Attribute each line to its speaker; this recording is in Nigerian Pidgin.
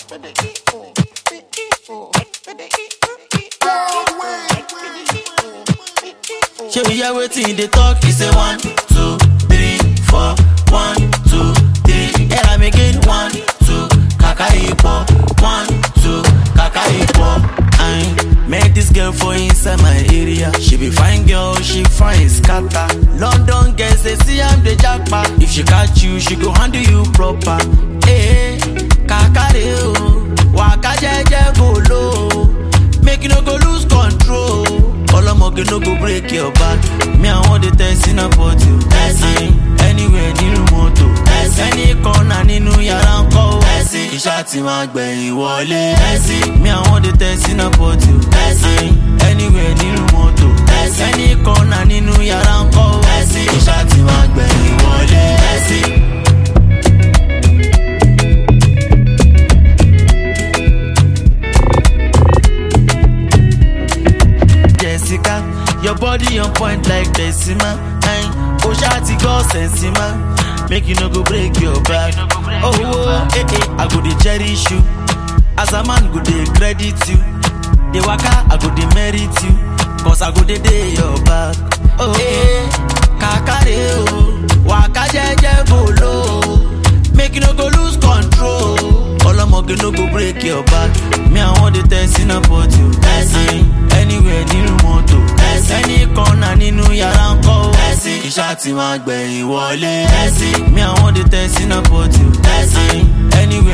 Speaker 1: Shey we hear wetin dey talk? He say one, two, three, four, one, two, three. Hear am again, one, two, kaka ipo, one, two, kaka ipo. I met this girl for inside my area. She be fine girl, she fine scatter. London girls they see am dey japa. If she catch you, she go handle you proper. Hey, kakare o, waka jeje go low. Make you no go lose control. Ọlọ́mọge no go break your back. Me I wan dey test in a pot you. Ẹ̀sìn anywhere nínú mọ́tò. Ẹ̀sìn any corner nínú yàrá ń kọ́ o. Ẹ̀sìn iṣẹ́ àti máa gbẹ̀yìn wọlé. Ẹ̀sìn me I wan dey test in a pot you. Ẹ̀sìn anywhere nínú mọ́tò. Ẹ̀sìn any corner nínú yàrá ń kọ́ o. Ẹ̀sìn iṣẹ́ àti máa gbẹ̀yìn wọlé. Ẹ̀sìn. Jessica. Your body on point like Decima. Ayin, o ṣá ti go sensima. Make you no go break your back. Oh, oh, eh, eh, I go dey cherish you. As a man go dey credit you. Dey waka, I go dey merit you. Cause I go dey dey your back. Oh, eh, kakare o. Waka jeje go low. Make you no go lose control. Ọlọ́mọge no go break your back. Me I wan dey test in a pot you. Ẹ̀sìn anywhere nínú mọ́tò. Ẹ̀sìn any corner nínú yàrá ń kọ́ o. Ẹ̀sìn iṣẹ́ àti máa gbẹ̀yìn wọlé. Ẹ̀sìn me I wan dey test in a pot you. Ẹ̀sìn anywhere.